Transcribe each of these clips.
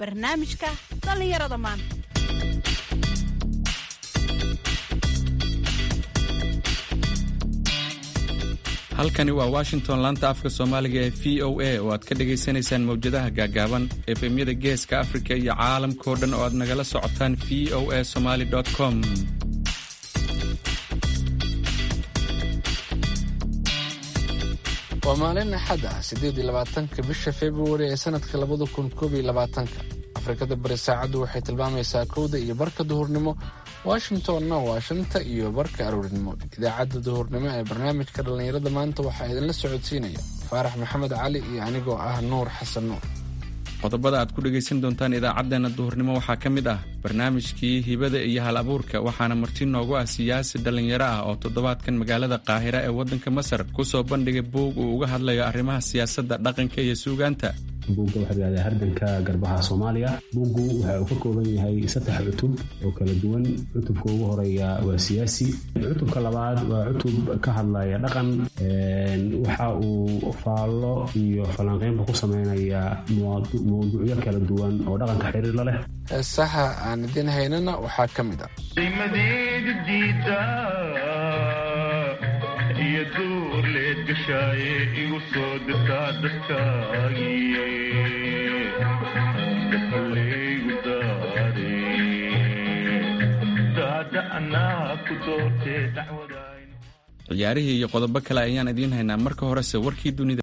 barnaamijka dhallinyarada maanta halkani waa washington laanta afka soomaaliga ee v o a oo aad ka dhagaysanaysaan mawjadaha gaagaaban efemyada geeska afrika iyo caalamkao dhan oo aad nagala socotaan v o a somaly com waa maalin axad ah siddeed iyo labaatanka bisha februari ee sanadka labada kun koob iyo labaatanka afrikada bari saacaddu waxay tilmaamaysaa kowda iyo barka duhurnimo washingtonna waa shanta iyo barka aroornimo idaacadda duhurnimo ee barnaamijka dhallinyarada maanta waxaa idinla socodsiinaya faarax maxamed cali iyo anigoo ah nuur xasan nuur qodobada aad ku dhegaysan doontaan idaacaddeenna duhurnimo waxaa ka mid ah barnaamijkii hibada iyo hal abuurka waxaana marti noogu ah siyaasi dhallinyaro ah oo toddobaadkan magaalada qaahira ee waddanka masar ku soo bandhigay buug uu uga hadlayo arrimaha siyaasadda dhaqanka iyo suugaanta buugga waxaa layihahdaa hardanka garbaha soomaaliya buuggu waxa uu ka kooban yahay saddex cutub oo kala duwan cutubka ugu horeeya waa siyaasi cutubka labaad waa cutub ka hadlaya dhaqan waxa uu faallo iyo falanqeynba ku sameynaya mawduucyo kala duwan oo dhaqanka xiriir la leh heesaha aan idin haynana waxaa ka mid ah iyo duurleed gashaaye igu soo dirtaa dadkaagii dafalaygu daade daada anaa ku doortee dacwadayn ciyaarihii iyo qodobo kale ayaan idiin haynaa marka horese warkii dunida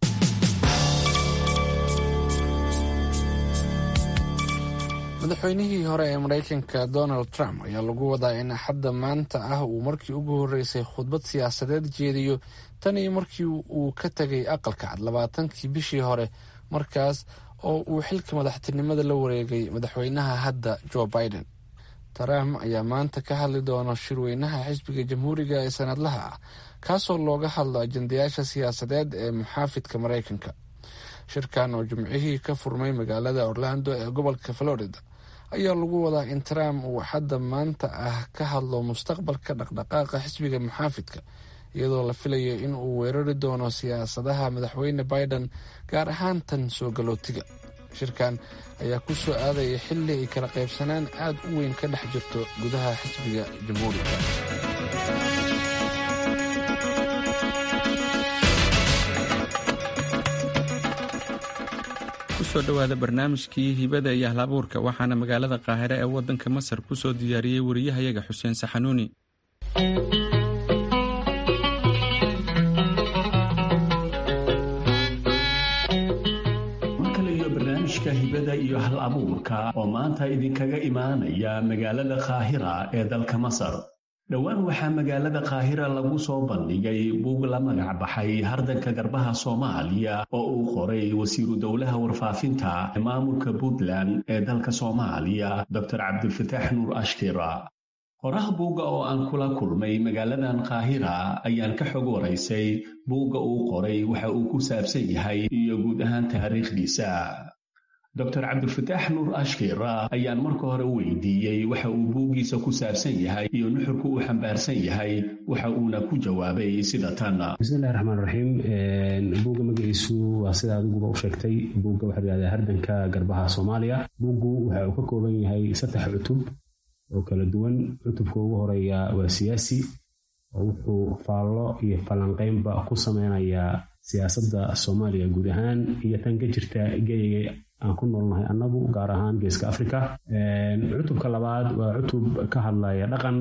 madaxweynihii hore ee maraykanka donald trump ayaa lagu wadaa in axadda maanta ah uu markii ugu horreysay khudbad siyaasadeed jeediyo tan iyo markii uu ka tegay aqalka cad labaatankii bishii hore markaas oo uu xilka madaxtinimada la wareegay madaxweynaha hadda joe biden trump ayaa maanta ka hadli doona shirweynaha xisbiga jamhuuriga ee sanadlaha ah kaasoo looga hadlo ajendayaasha siyaasadeed ee muxaafidka maraykanka shirkan oo jimcihii ka furmay magaalada orlando ee gobolka florida ayaa lagu wadaa in trump uu xadda maanta ah ka hadlo mustaqbalka dhaqdhaqaaqa xisbiga muxaafidka iyadoo la filayo in uu weerari doono siyaasadaha madaxweyne biden gaar ahaan tan soo galootiga shirkan ayaa ku soo aadaya xilli ay kala qaybsanaan aad u weyn ka dhex jirto gudaha xisbiga jamhuuriga kusoo dhowaada barnaamijkii hibada iyo hal abuurka waxaana magaalada qaahire ee waddanka masar ku soo diyaariyey wariyahayaga xuseen saxanuuni markale barnaamijka hibada iyo hal abuurka oo maanta idinkaga imaanaya magaalada qaahira ee dalka masar dhowaan waxaa magaalada qaahira lagu soo bandhigay buug la magac baxay hardanka garbaha soomaaliya oo uu qoray wasiiru dowlaha warfaafinta maamulka puntland ee dalka soomaaliya doctor cabdilfataax nuur ashkira qoraha buugga oo aan kula kulmay magaaladan qaahira ayaan ka xog waraysay buugga uu qoray waxa uu ku saabsan yahay iyo guud ahaan taariikhdiisa doctor cabdilfataax nuur ashkira ayaan marka hore weydiiyey waxa uu buuggiisa ku saabsan yahay iyo nuxurka uu xambaarsan yahay waxa uuna ku jawaabay sida tan bismillahi raxmaan raxiim buugga magaciisu waa sida adiguba u sheegtay buugga waxaa layihahdaa hardanka garbaha soomaaliya buuggu waxa uu ka kooban yahay saddex cutub oo kala duwan cutubka ugu horeeya waa siyaasi oo wuxuu faallo iyo falanqeynba ku sameynayaa siyaasadda soomaaliya guud ahaan iyo tan ka jirta geyiga aan ku noolnahay annagu gaar ahaan geeska africa cutubka labaad waa cutub ka hadlaya dhaqan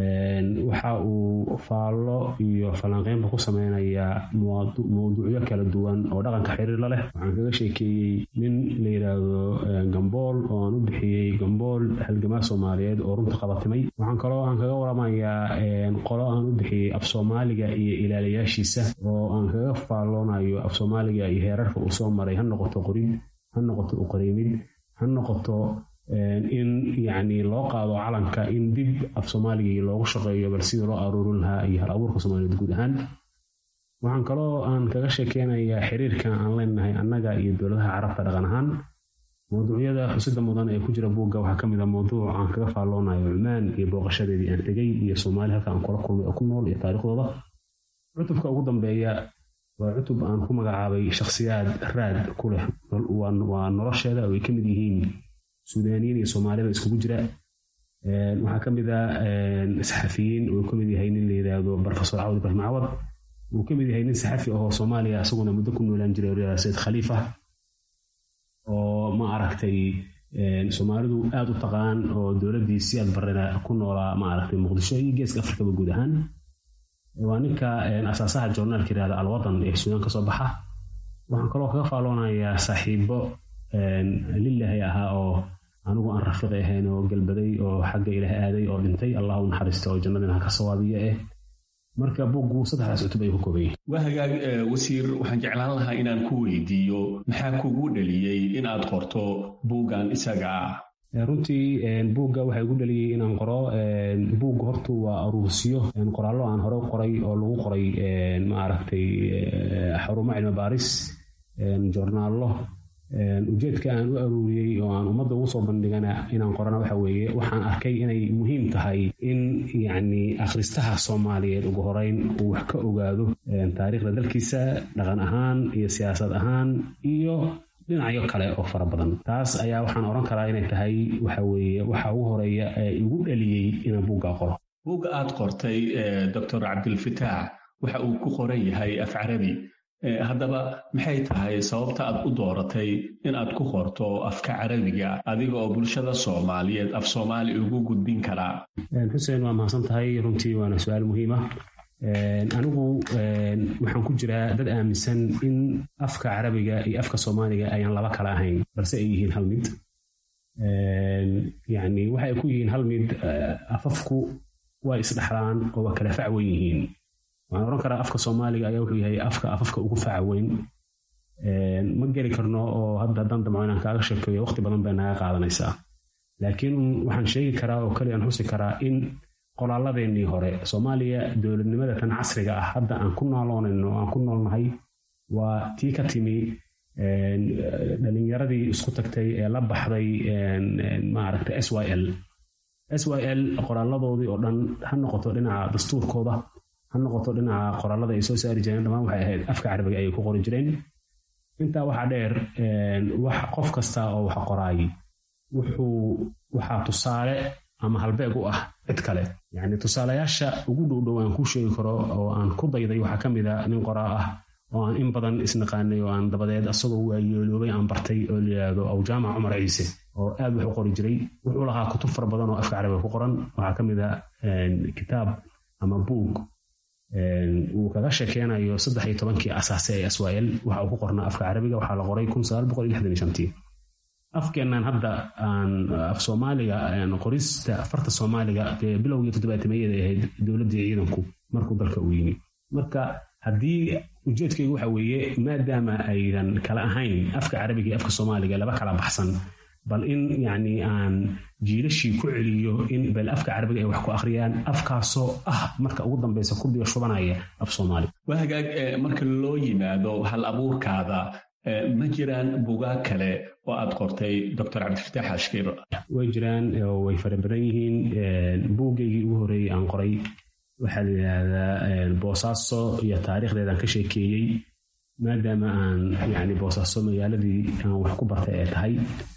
waxa uu faallo iyo falanqeynba ku sameynayaa mawduucyo kala duwan oo dhaqanka xiriir la leh waxaan kaga sheekeeyey nin la yidhaahdo gambool oo aan u bixiyey gambool halgamaa soomaaliyeed oo runta qabatimay waxaan kaloo aan kaga waramayaa qolo aan u bixiyey af soomaaliga iyo ilaaliyaashiisa oo aan kaga faalloonayo af soomaaliga iyo heerarka uu soo maray ha noqoto qorid ha noqoto uqareymid ha noqoto in yacni loo qaado calanka in dib af soomaaligii loogu shaqeeyo bal sidii loo aruurin lahaa iyo hal abuurka soomaaliyeed guud ahaan waxaan kaloo aan kaga sheekeynayaa xiriirka aan leenahay annaga iyo dowladaha carabta dhaqan ahaan mawduucyada xusida mudan ee ku jira buugga waxaa ka mid a mawduuc aan kaga faalloonayo cumaan iyo booqashadeedii aan tegey iyo soomaali halka aan kula kulmay oo ku nool iyo taariikhdooda cutubka ugu dambeeya waa cutub aan ku magacaabay shakhsiyaad raad ku leh waa nolosheeda oo ay ka mid yihiin suudaaniyiin iyo soomaalida iskugu jira waxaa ka mid a saxafiyiin uu ka mid yahay nin la yidhaahdo profesor cawd ibrahim cawad uu ka mid yahay nin saxafi ahoo soomaaliya isaguna muddo ku noolaan jiray sayid khaliifa oo ma aragtay soomaalidu aada u taqaan oo dowladdii si aad barena ku noolaa ma aragtay muqdisho iyo geeska afrikaba guud ahaan waa ninka asaasaha journaalka yirahda alwadan ee suudaan ka soo baxa waxaan kaloo kaga faaloonayaa saaxiibo lilahi ahaa oo anigu aan rafiiqi ahayn oo galbaday oo xagga ilaah aaday oo dhintay allah u naxariista oo jannadina ha ka sawaabiya eh marka buuggu saddexdaas cutub ayuu ka kooban yahay waa hagaag wasiir waxaan jeclaan lahaa inaan ku weydiiyo maxaa kugu dhaliyey in aad qorto buuggan isaga ah runtii buugga waxaa igu dhaliyey inaan qoro buugga hortu waa aruursiyo qoraallo aan hore qoray oo lagu qoray maaragtay xarumo cilmi baaris joornaallo ujeedka aan u aruuriyey oo aan ummadda ugu soo bandhigana inaan qorana waxa weeye waxaan arkay inay muhiim tahay in yacni akhristaha soomaaliyeed ugu horeyn uu wax ka ogaado taariikhda dalkiisa dhaqan ahaan iyo siyaasad ahaan iyo dhinacyo kale oo fara badan taas ayaa waxaan odhan karaa inay tahay waxa weeye waxa ugu horeeya ee igu dhaliyey inaan buugga qoro buugga aad qortay doctor cabdilfataax waxa uu ku qoran yahay af carabi haddaba maxay tahay sababta aad u dooratay in aad ku qorto afka carabiga adiga oo bulshada soomaaliyeed af soomaali ugu gudbin karaa xuseen waa mahadsan tahay runtii waana su-aal muhiim ah anigu waxaan ku jiraa dad aaminsan in afka carabiga iyo afka soomaaliga ayaan laba kala ahayn balse ay yihiin hal mid yani waxa ay ku yihiin hal mid afafku way isdhexlaan oo waa kala fac wen yihiin waxaan odhan karaa afka soomaaliga ayaa wuxuu yahay afka afafka ugu faca weyn ma geli karno oo hadda haddaan damco inaan kaaga sheekeeyo waqti badan bay naga qaadanaysaa laakiin waxaan sheegi karaa oo kaliya aan xusi karaa in qoraalladeennii hore soomaaliya dowladnimada tan casriga ah hadda aan ku nooloonayno aan ku noolnahay waa tii ka timi dhalinyaradii isku tagtay ee la baxday maaragta s y l s y l qoraalladoodii oo dhan ha noqoto dhinaca dastuurkooda ha noqoto dhinaca qoraallada ay soo saari jireen dhammaan waxay ahayd afka carabiga ayay ku qori jireen intaa waxaa dheer wax qof kasta oo wax qoraay wuxuu waxaa tusaale ama halbeeg u ah cid kale yacni tusaalayaasha ugu dhowdhow aan kuu sheegi karo oo aan ku dayday waxaa ka mid a nin qoraa ah oo aan in badan isnaqaanay oo aan dabadeed asagoo waayeeloobay aan bartay oo layidhaahdo awjaamac cumar ciise oo aad wax u qori jiray wuxuu lahaa kutub fara badan oo afka carabiga ku qoran waxaa ka mid a kitaab ama buug uu kaga sheekeynayo saddex iyo tobankii asaase ee aswael waxa uu ku qornaa afka carabiga waxaa la qoray kun sagaal boqol iyo lixdan iyo shantii afkeennan hadda aan af soomaaliga qorista farta soomaaliga dee bilowgii toddobaatameyada ahayd dowladdii ciidanku markuu dalka uu yimi marka haddii ujeedkaygu waxa weeye maadaama aydan kala ahayn afka carabiga iyo afka soomaaliga laba kala baxsan bal in yacni aan jiilashii ku celiyo in bal afka carabiga ay wax ku akhriyaan afkaasoo ah marka ugu dambeysa ku biyo shubanaya af soomaali waa hagaag marka loo yimaado hal abuurkaada ma jiraan bugaag kale oo aad qortay doctor cabdifataax ashkir way jiraan way fara badan yihiin buuggaygii ugu horreeyey aan qoray waxaa la yidhaahdaa boosaaso iyo taariikhdeedaan ka sheekeeyey maadaama aan yani boosaaso magaaladii aan wax ku bartay ee tahay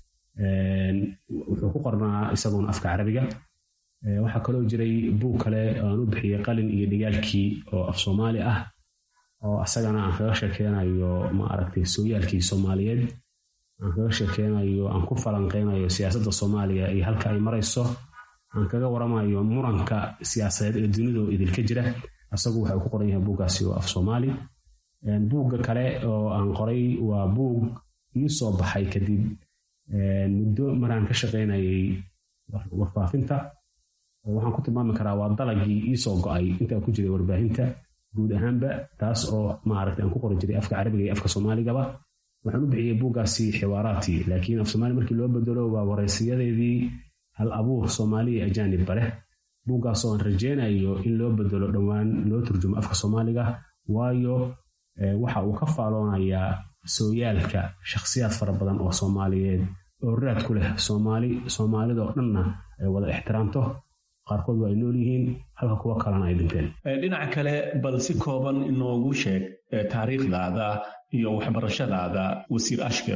wuxuu ku qornaa isagoona afka carabiga waxaa kaloo jiray buug kale aan u bixiyey qalin iyo dhigaalkii oo af soomaali ah oo asagana aan kaga sheekeynayo ma aragtay sooyaalkii soomaaliyeed aan kaga sheekeynayo aan ku falanqeynayo siyaasadda soomaaliya iyo halka ay marayso aan kaga waramayo muranka siyaasadeed ee dunidao idilka jira asagu waxa uu ku qoran yahay buuggaasi oo af soomaali buugga kale oo aan qoray waa buug ii soo baxay kadib muddo maraan ka shaqaynayay warfaafinta waxaan ku tilmaami karaa waa dalagii iisoo go-ay intaa ku jiray warbaahinta guud ahaanba taas oo maaragtay aan ku qori jiray afka carabiga iyo afka soomaaligaba waxaan u bixiyey buuggaasi xiwaaraati laakiin af soomaali markii loo bedelo waa waraysiyadeedii hal abuur soomaaliya ajaanibba leh buuggaasoo aan rajeynayo in loo bedelo dhowaan loo turjumo afka soomaaliga waayo waxa uu ka faaloonayaa sooyaalka shakhsiyaad fara badan oo soomaaliyeed oo raad ku leh soomaali soomaalidoo dhanna ay wada ixtiraamto qaarkood waa ay nool yihiin halka kuwo kalena ay dhinteen dhinaca kale bal si kooban inoogu sheeg taariikhdaada iyo waxbarashadaada wasiir ashkir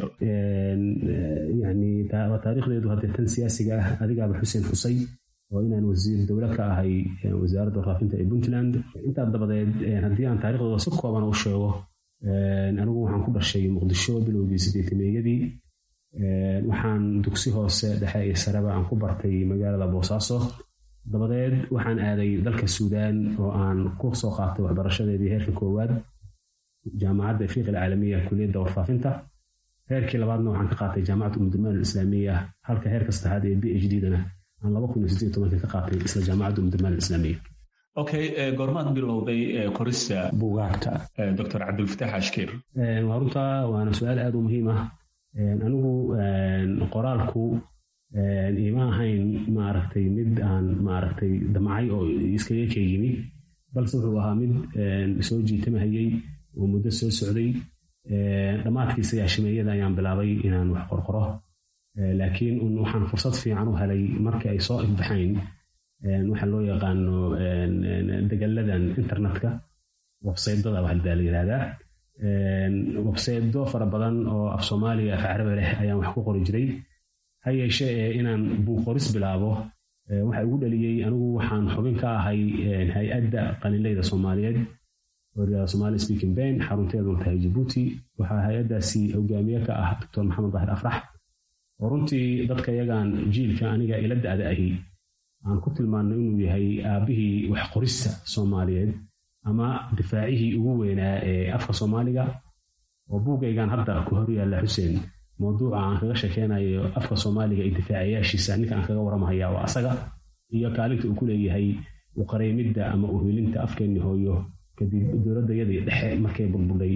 yani taariikhdeedu haddee tan siyaasiga ah adigaaba xuseen xusay oo inaan wasiir dowle ka ahay wasaaradda warfaafinta ee puntland intaa dabadeed haddii aan taariikhdooda si kooban u sheego anigu waxaan ku dhashay muqdisho bilowgii sideetameeyadii waxaan dugsi hoose dhexe iyo sareba aan ku bartay magaalada boosaaso dabadeed waxaan aaday dalka suudaan oo aan ku soo qaatay waxbarashadeedii heerka koowaad jaamacadda afriiq alcaalamiya kuliyadda warfaafinta heerkii labaadna waxaan ka qaatay jaamacadda umdurmaan alislaamiya halka heerka saddexaad ee b h d dana aan laba kun iyo siddeed tobanka ka qaatay isla jaamacadda umdurmaan alislaamiya okay goormaad bilowday qorista buugaagta dr cabdulfataax ashkir waa runtaa waana su-aal aad u muhiim ah anigu qoraalku ima ahayn maaragtay mid aan maaragtay damcay oo iskaga ka yimi balse wuxuu ahaa mid soo jiitamahayey oo muddo soo socday dhammaadkii sagaashimeeyada ayaan bilaabay inaan wax qorqoro laakiin waxaan fursad fiican u helay markii ay soo ifbaxayn waxa loo yaqaano degalladan internetka websaydada waxbaa la yidhahdaa websaydo fara badan oo af soomaaliya af carabi leh ayaan wax ku qori jiray ha yeeshe ee inaan buuqoris bilaabo waxa igu dhaliyey anigu waxaan xubin ka ahay hay-adda qalinleyda soomaaliyeed oo somali speaking ben xarunteeduna tahay jabuuti waxaa hay-addaasi hogaamiye ka ah doctor maxamed daahir afrax oo runtii dadka yagaan jiilka aniga ila da-da ahi aan ku tilmaano inuu yahay aabbihii wax qorista soomaaliyeed ama difaacihii ugu weynaa ee afka soomaaliga oo buugaygan hadda ku hor yaalla xuseen mawduuca aan kaga sheekeynayo afka soomaaliga iyo difaacayaashiisa ninka aan kaga waramahaya waa asaga iyo kaalinta uu ku leeyahay uqareymidda ama uhilinta afkeenni hooyo kadib dowladdayadii dhexe markay burburdhay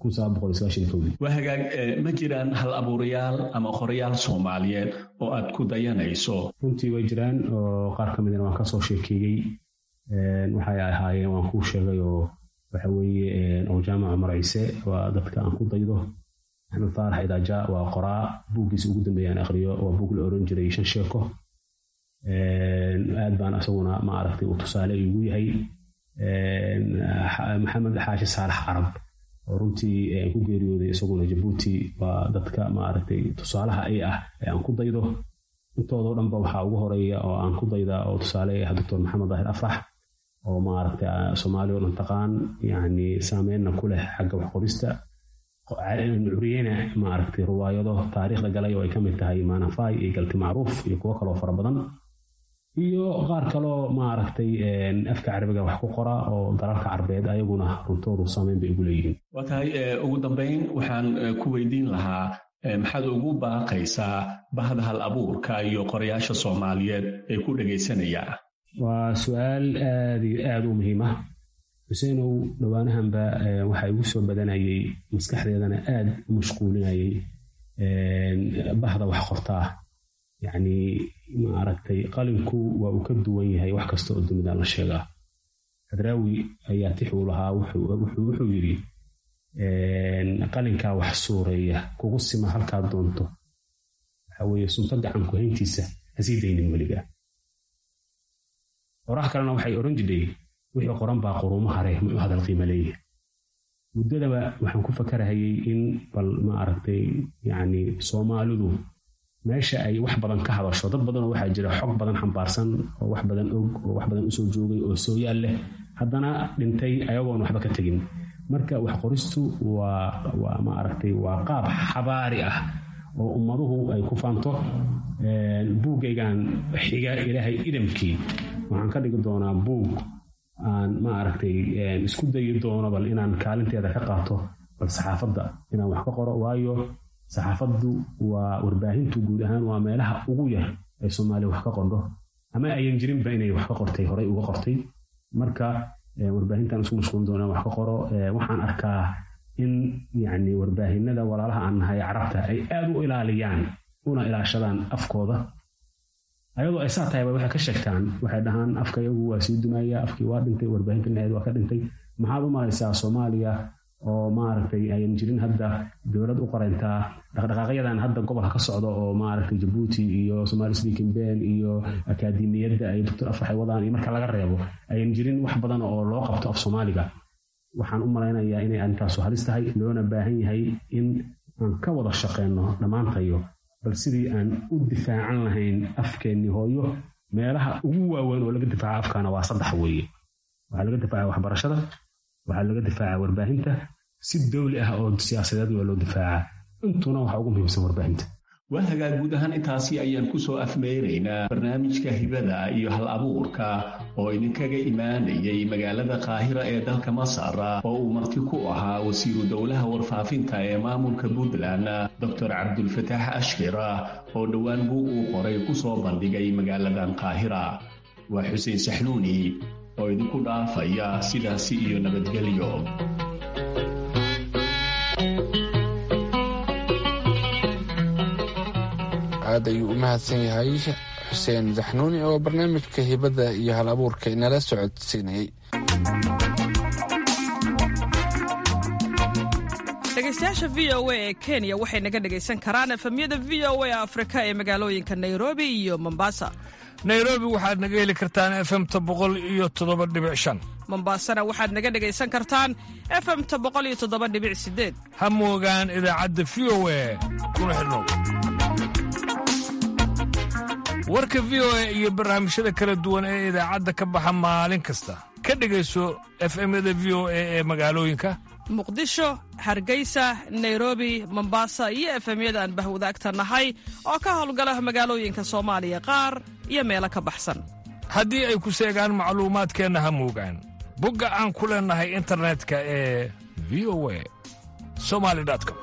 waa hagaag ma jiraan hal abuurayaal ama qorayaal soomaaliyeed oo aad ku dayanayso runtii way jiraan oo qaar ka midna waan kasoo sheekeeyey waxay ahaayeen waan kuu sheegay oo waxa weeye oo jaamaca marciise waa dadka aan ku daydo axmed faarax idaaja waa qoraa buuggiisa ugu dambeeya aan aqriyo waa buug la oran jiray shan sheeko aad baan asaguna ma aragtay uu tusaale igu yahay maxamed xaashi saalax carab oo runtii ku geeriyooday isaguna jabuuti waa dadka maaragtay tusaalaha ay ah ee aan ku daydo intoodoo dhanba waxaa ugu horeeya oo aan ku dayda oo tusaale ah doctor maxamed daahir afrax oo maaragtay soomaaliya oo dhan taqaan yacni saameynna ku leh xagga wax qorista curiyena maaragtay riwaayado taariikhda galay oo ay ka mid tahay maanafay iyo galti macruuf iyo kuwo kaloo fara badan iyo qaar kaloo maaragtay afka carabiga wax ku qora oo dalalka carbeed ayaguna runtoodu saameyn bay ugu leeyihiin waa tahay ugu dambayn waxaan ku weydiin lahaa maxaad ugu baaqaysaa bahda hal abuurka iyo qorayaasha soomaaliyeed ee ku dhegaysanaya waa su-aal aad iyo aad u muhiim ah xuseenow dhowaanahanba waxa igu soo badanayay maskaxdeedana aad u mashquulinayay bahda wax qortaa yacni maaragtay qalinku waa uu ka duwan yahay wax kasta oo dunida la sheegaa hadraawi ayaa tix uu lahaa wuxuu yidhi qalinkaa wax suureeya kugu sima halkaad doonto waxa weeye sunto gacanku hayntiisa hasii daynin weliga qorax kalena waxay odhan jidhay wixii qoran baa quruumo hare muxuu hadal qiimo leeyahay muddadaba waxaan ku fakarahayay in bal ma aragtay yacni soomaalidu meesha ay wax badan ka hadasho dad badanoo waxaa jira xog badan xambaarsan oo wax badan og oo wax badan usoo joogay oo sooyaal leh haddana dhintay ayagoon waxba ka tegin marka wax qoristu waa waa ma aragtay waa qaab xabaari ah oo ummaduhu ay ku faanto buuggaygan xiga ilaahay idamkii waxaan ka dhigi doonaa buug aan ma aragtay isku dayi doono bal inaan kaalinteeda ka qaato bal saxaafadda inaan wax ka qoro waayo saxaafaddu waa warbaahintu guud ahaan waa meelaha ugu yar ee soomaaliya wax ka qordho ama ayan jirinba inay wax ka qortay horey uga qortay marka warbaahintan isku mashquulin doonaan wax ka qoro waxaan arkaa in yacni warbaahinada walaalaha aan nahay carabta ay aad u ilaaliyaan una ilaashadaan afkooda ayadoo ay saa tahay waxay ka sheegtaan waxay dhahaan afka iyagu waa sii dumaya afkii waa dhintay warbaahinta dhinaceed waa ka dhintay maxaad u malaysaa soomaaliya oo maaragtay ayan jirin hadda dowlad u qorantaa dhaqdhaqaaqyadan hadda gobolka ka socda oo maaragtay jabuuti iyo somali speaking ben iyo akaademiyadda ay doctor afrax ay wadaan iyo marka laga reebo ayan jirin wax badan oo loo qabto af soomaaliga waxaan u malaynayaa inay arrintaasu halis tahay loona baahan yahay in aan ka wada shaqeyno dhammaantayo bal sidii aan u difaacan lahayn afkeennii hooyo meelaha ugu waaweyn oo laga difaaca afkaana waa saddex weeye waxaa laga difaaca waxbarashada waxaa laga difaaca warbaahinta si dowli ah oo siyaasadeed waa loo difaaca intuna waxaa ugu muhiimsan warbaahinta waa hagaag guud ahaan intaasi ayaan ku soo afmeynaynaa barnaamijka hibada iyo hal abuurka oo idinkaga imaanayay magaalada qaahira ee dalka masar oo uu marti ku ahaa wasiiru dowlaha warfaafinta ee maamulka puntland doctor cabdulfataax ashkir oo dhowaan buug uu qoray ku soo bandhigay magaaladan qaahira waa xuseen saxnuuni oo idinku dhaafaya sidaasi iyo nabadgelyo aad ayuu u mahadsan yahay xuseen zaxnuuni oo barnaamijka hibada iyo hal abuurka inala socodsiinayay dhegeystayaasha v o a ee kenya waxay naga dhegaysan karaan efemyada v o a afrika ee magaalooyinka nairobi iyo mombasa nairobi waxaad naga heli kartaan efemta boqol iyo toddoba dhibic shan mombasana waxaad naga dhegaysan kartaan efemta boqol iyo toddoba dhibic sideed ha moogaan idaacadda v o a kuna xidhnow warka v o a iyo barnaamijyada kala duwan ee idaacadda ka baxa maalin kasta ka dhegayso efemyada v o a ee magaalooyinka muqdisho hargeysa nairobi mombasa iyo efemyada aan bahwadaagta nahay oo ka howlgala magaalooyinka soomaaliya qaar iyo meelo ka baxsan haddii ay ku seegaan macluumaadkeenna ha moogaan bogga aan ku leennahay internetka ee v o a somali com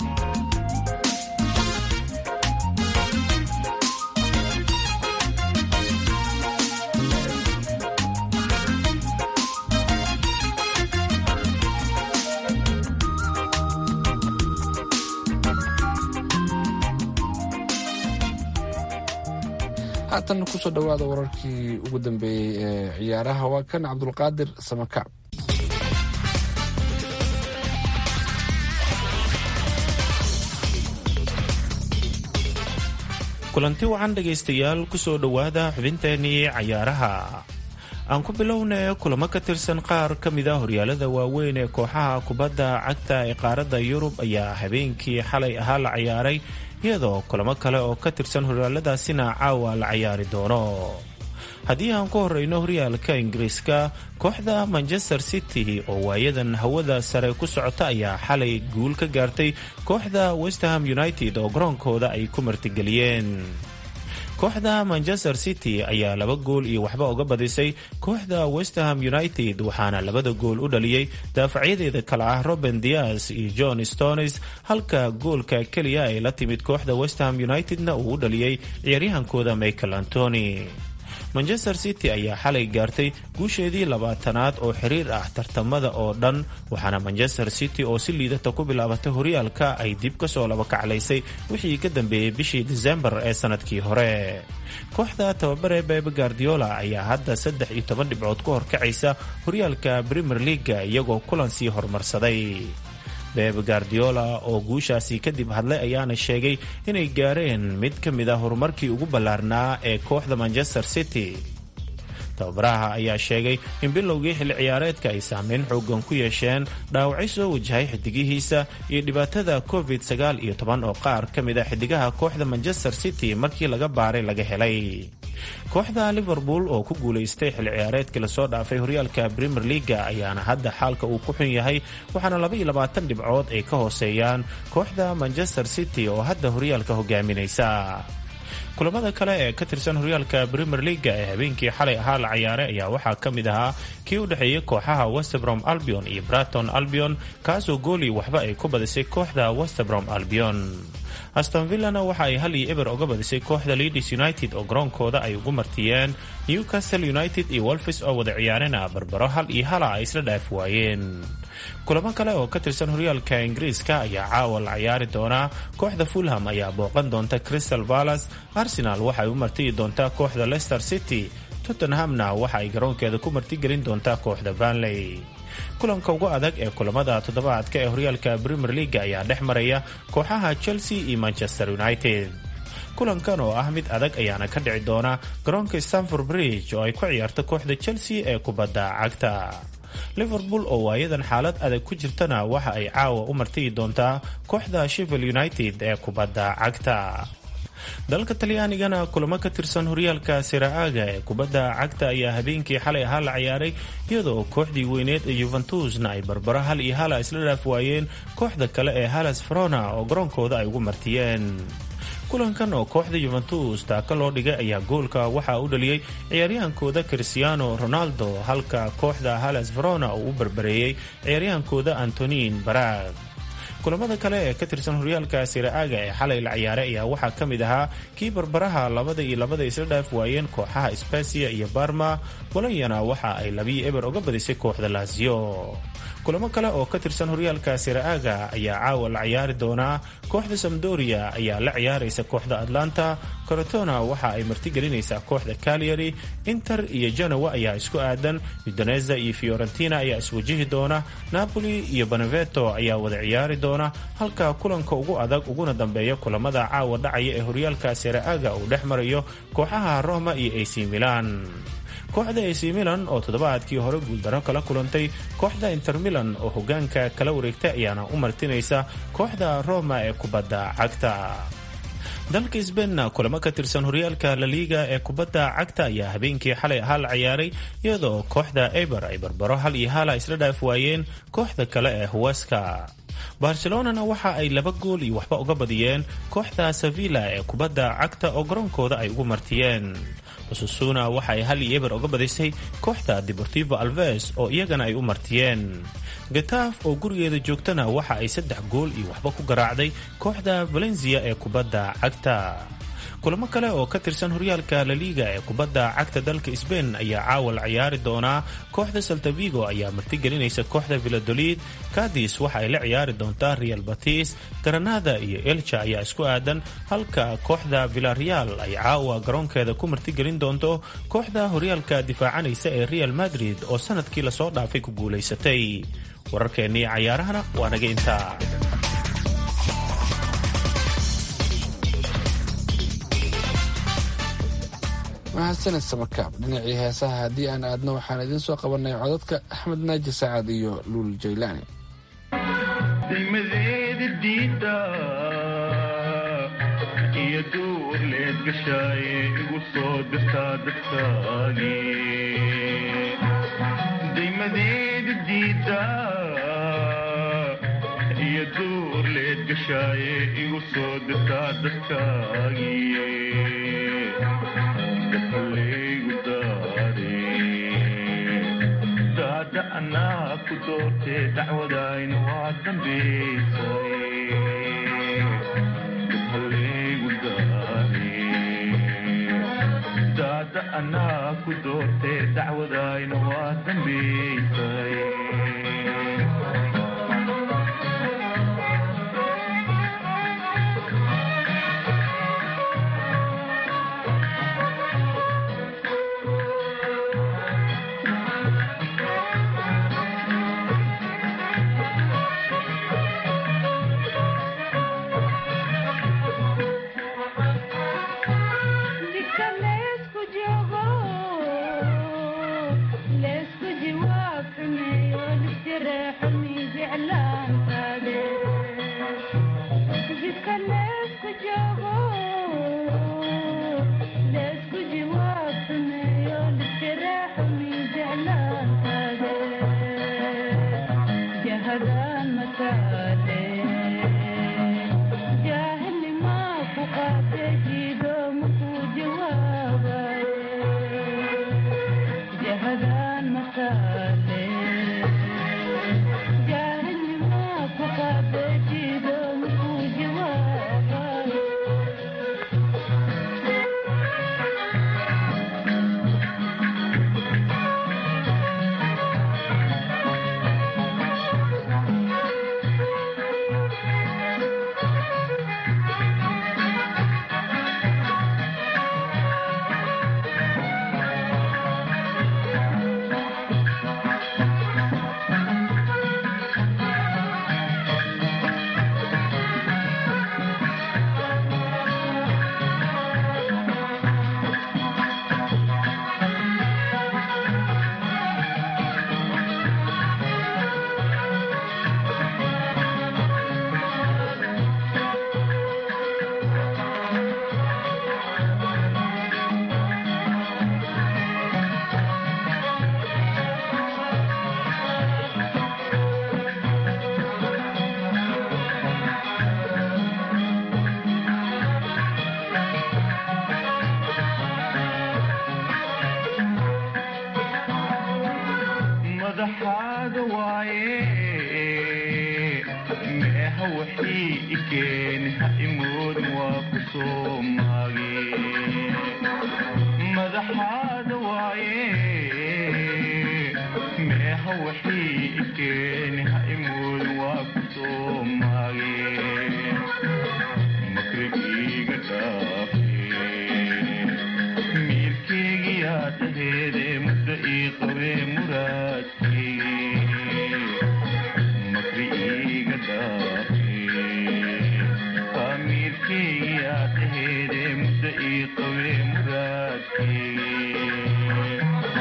haatan kusoo dhowaada wararkii ugu dambeeyey ee ciyaaraha waa kan cabdulqaadir samakaab kulanti wacan dhegaystayaal kusoo dhowaada xubinteennii cayaaraha aan ku bilowna kulamo ka tirsan qaar ka mid a horyaalada waaweyn ee kooxaha kubadda cagta ee qaaradda yurub ayaa habeenkii xalay ahaa la ciyaaray iyadoo kulamo kale oo ka tirsan horyaaladaasina caawa la cayaari doono haddii aan ku horeyno horyaalka ingiriiska kooxda manchester city oo waayadan hawada sare ku socota ayaa xalay guul ka gaartay kooxda westerham united oo garoonkooda ay ku martigeliyeen kooxda manchester city ayaa laba gool iyo waxba uga badisay kooxda westerham united waxaana labada gool u dhaliyey daafacyadeeda kale ah roben dias iyo john stones halka goolka keliya ay la timid kooxda westerham unitedna uu u dhaliyey ciyaaryahankooda michael antony manchester city ayaa xalay gaartay guusheedii labaatanaad oo xiriir ah tartamada oo dhan waxaana manchester city oo si liidata ku bilaabatay horyaalka ay dib kasoo laba kaclaysay wixii ka dambeeyey bishii disembar ee sanadkii hore kooxda tababare bebe guardiola ayaa hadda saddex iyo toban dhibcood ku horkacaysa horyaalka premier leaga iyagoo kulan sii horumarsaday bebe guardiola oo guushaasi kadib hadlay ayaana sheegay inay gaareen mid ka mid a horumarkii ugu ballaarnaa ee kooxda manchester city tababaraha ayaa sheegay in bilowgii xilli ciyaareedka ay saameyn xoogan ku yeesheen dhaawacyo soo wajahay xidigihiisa iyo dhibaatada covid sagaal iyo toban oo qaar ka mid a xidigaha kooxda manchester city markii laga baaray laga helay kooxda liverpool oo ku guulaystay xilli ciyaareedkii lasoo dhaafay horyaalka premier leaga ayaana hadda xaalka uu ku xun yahay waxaana laba iyo labaatan dhibcood ay ka hooseeyaan kooxda manchester city oo hadda horyaalka hogaaminaysa kulamada kale ee ka tirsan horyaalka premier leaga ee habeenkii xalay ahaa la ciyaaray ayaa waxaa ka mid ahaa kii u dhexeeyay kooxaha westbrom albion iyo braton albion kaasoo goolii waxba ay ku badisay kooxda westbrom albion aston villana waxa ay hal iyo eber uga badisay kooxda leadis united oo garoonkooda ay ugu martiyeen newcastle united iyo wolfis oo wada ciyaarena barbaro hal iyo hala ay isla dhaaf waayeen kulamo kale oo ka tirsan horyaalka ingiriiska ayaa caawa la ciyaari doonaa kooxda fulham ayaa booqan doonta crystal balas arsenal waxa ay u martiyi doontaa kooxda leicester city tottenhamna waxa ay garoonkeeda ku martigelin doontaa kooxda banley kulanka ugu adag ee kulamada toddobaadka ee horyaalka premier leaga ayaa dhex maraya kooxaha chelsea iyo manchester united kulankan oo ah mid adag ayaana ka dhici doona garoonka stanford bridge oo ay ku ciyaarto kooxda chelsea ee kubadda cagta liverpool oo waayadan xaalad adag ku jirtana waxa ay caawa u martiyi doontaa kooxda sheffield united ee kubadda cagta dalka talyaanigana kulamo ka tirsan horyaalka siraaga ee kubadda cagta ayaa habeenkii xalay ahaa la ciyaaray iyadoo kooxdii weyneed ee yuventusna ay barbaro hal iyo hala isla dhaaf waayeen kooxda kale ee halas verona oo garoonkooda ay ugu martiyeen kulankan oo kooxda yuventus taaka loo dhigay ayaa goolka waxaa u dhaliyey ciyaaryahankooda cristiano ronaldo halka kooxda halas verona uu u barbareeyey ciyaaryahankooda antonin barag kulamada kale ee ka tirsan horyaalka siraaga ee xalay la ciyaaray ayaa waxaa ka mid ahaa kii barbaraha labada iyo labada isla dhaaf waayeen kooxaha spasiya iyo barma bolonyana waxa ay labiyo eber uga badisay kooxda laasiyo kulamo kale oo ka tirsan horyaalka siraaga ayaa caawa la ciyaari doonaa kooxda samdoria ayaa la ciyaaraysa kooxda atlanta corotona waxa ay martigelinaysaa kooxda calyary inter iyo genowa ayaa isku aadan udoneza iyo fiorentina ayaa iswajihi doona napoli iyo beneveto ayaa wada ciyaari doona halka kulanka ugu adag uguna dambeeya kulamada caawa dhacaya ee horyaalka siraaga uu dhex marayo kooxaha roma iyo ac milan kooxda ac milan oo toddobaadkii hore guuldaro kala kulantay kooxda inter milan oo hogaanka kala wareegtay ayaana u martinaysa kooxda roma ee kubadda cagta dalka sbainna kulamo ka tirsan horyaalka laliiga ee kubadda cagta ayaa habeenkii xalay ahaa la ciyaaray iyadoo kooxda eber ay barbaro hal iyo hala isla dhaaf waayeen kooxda kale ee huweska barcelonana waxa ay laba gool iyo waxba uga badiyeen kooxda sevilla ee kubadda cagta oo garoonkooda ay ugu martiyeen basusuna waxa ay hal iyo eber uga badisay kooxda deportivo alves oo iyagana ay u martiyeen gataaf oo gurigeeda joogtana waxa ay saddex gool iyo waxba ku garaacday kooxda valencia ee kubadda cagta kulamo kale oo ka tirsan horyaalka laliiga ee kubadda cagta dalka sbain ayaa caawa la ciyaari doonaa kooxda saltavigo ayaa martigelinaysa kooxda villadolid kadis waxa ay la ciyaari doontaa real batis granada iyo elcha ayaa isku aadan halka kooxda villareal ay caawa garoonkeeda ku martigelin doonto kooxda horyaalka difaacanaysa ee real madrid oo sanadkii lasoo dhaafay ku guulaysatay wararkeennii cayaarahana waa naga intaa mahadsanid samakaab dhinacii heesaha haddii aan aadno waxaan idiin soo qabanay codadka axmed naaji sacad iyo luul jaylaani degmadeeda diida iyo duur leed gashaaye igu soo dirtaa dadkaagi degmadeeda diida iyo duur leed gashaaye igu soo dirtaa dadkaagi daada anaa ku doortee dacwadayna waa dambaysaadaada anaa ku doortee dacwadayna waa dambaysay Let's go, madaxaada waaye meeha waxii ikeeni ha imoodin waa ku soo maage madaxaada waaye meeha waxii ikeeni ha imoodin waa ku soo maage makrigiiga dhaafe miirkeygiyaa dhaheede muddo ii qabee muraadkeygi makri iiga dhaafe faamiirkeygiyaa dhaheede muddo ii qabee muraadkeygi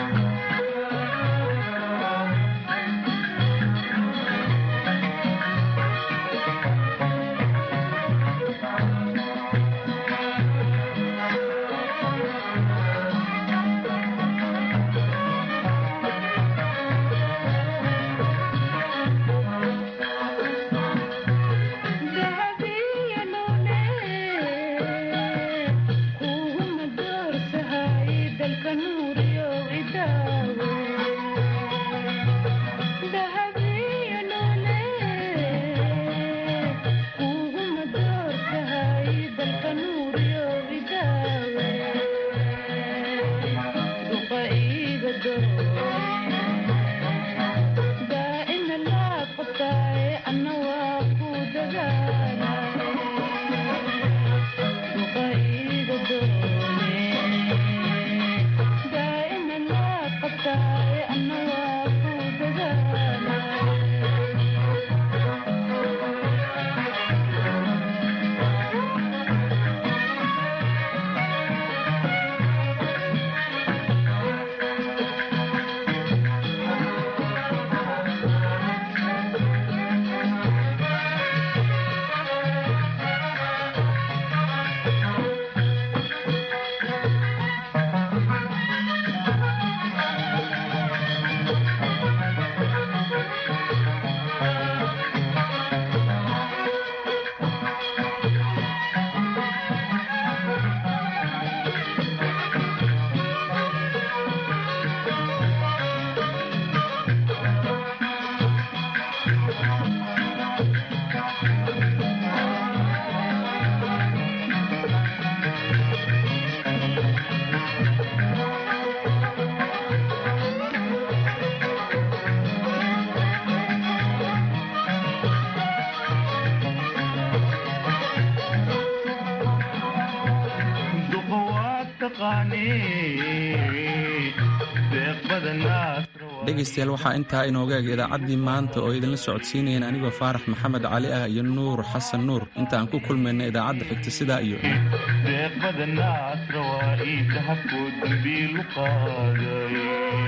dhegaystayaal waxaa intaa inooga eg idaacaddii maanta oo idinla socodsiinayeen anigoo faarax maxamed cali ah iyo nuur xasan nuur inta aan ku kulmayna idaacadda xigta sidaa iyo deeqbada naasra waa ii dahabkoo dambiilu qaaday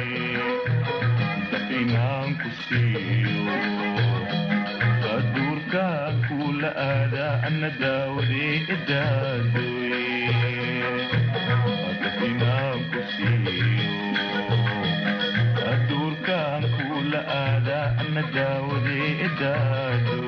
inaan ku siiyo aduurkaan kuula aadaa ana daawadee idaadoy inaan ku siiyo aduurkaan kuula aadaa ana daawadee idaadoy